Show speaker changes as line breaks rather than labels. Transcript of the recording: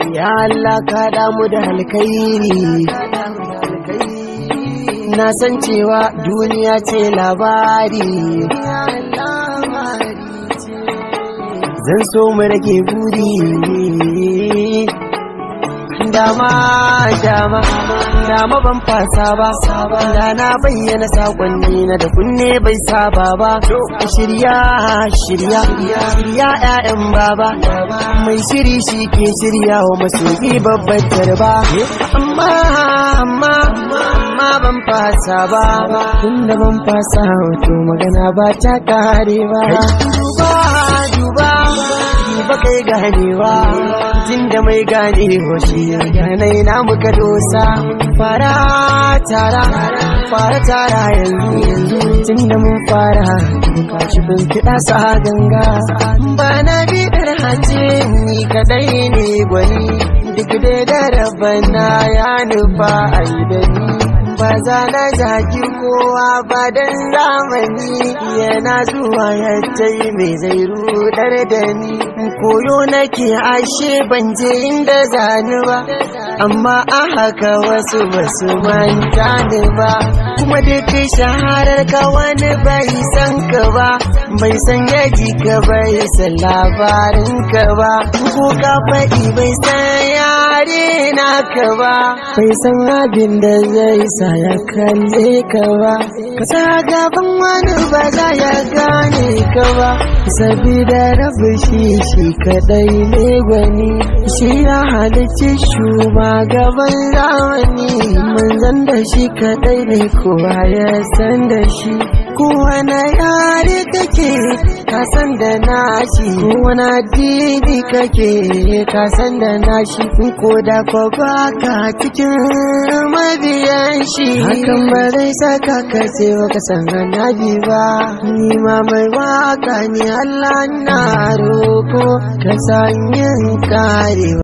ya Allah ka damu da alkhairi na san cewa duniya ce labari zan so mu rage buri dama dama dama ban fasa ba da na bayyana sakonni na da kunne bai saba ba shirya shirya shirya ƴaƴan baba mai shiri shi ke shirya wa masoyi babbar tarba amma amma amma ban fasa ba tunda ban fasa to magana ba ta kare ba duba duba ba kai ganewa jin da mai gane hoshi ganai na muka dosa fara tara fara tara yanzu tun da mun fara muka ci bin kiɗa sa ganga ba na bidar hace ni kadai ne gwani duk dai da rabana ya nufa a da ni ba za na jaki kowa ba dan zamani yana zuwa ya tai mai zai rudar da ni koyo nake ashe ban je inda zani ba amma a haka wasu basu manta ni ba kuma duk shaharar ka wani bai san ka ba bai san yaji ka bai san labarin ka ba ko ka faɗi bai san yare naka ba bai san abin da zai sa ya kalle ka ba ka sa gaban wani ba za ya gane ka ba sabida rabu shi shi kadai ne gwani shi ya halicci shugaban zamani manzan da shi kadai ne kowa ya san da shi kowane yare kake ka san da nashi kowane addini kake ka san da nashi ko da ko baka cikin mabiyan shi hakan ba zai saka ka ce baka san annabi ba ni ma mai waka ni Allah na roko ka san yin karewa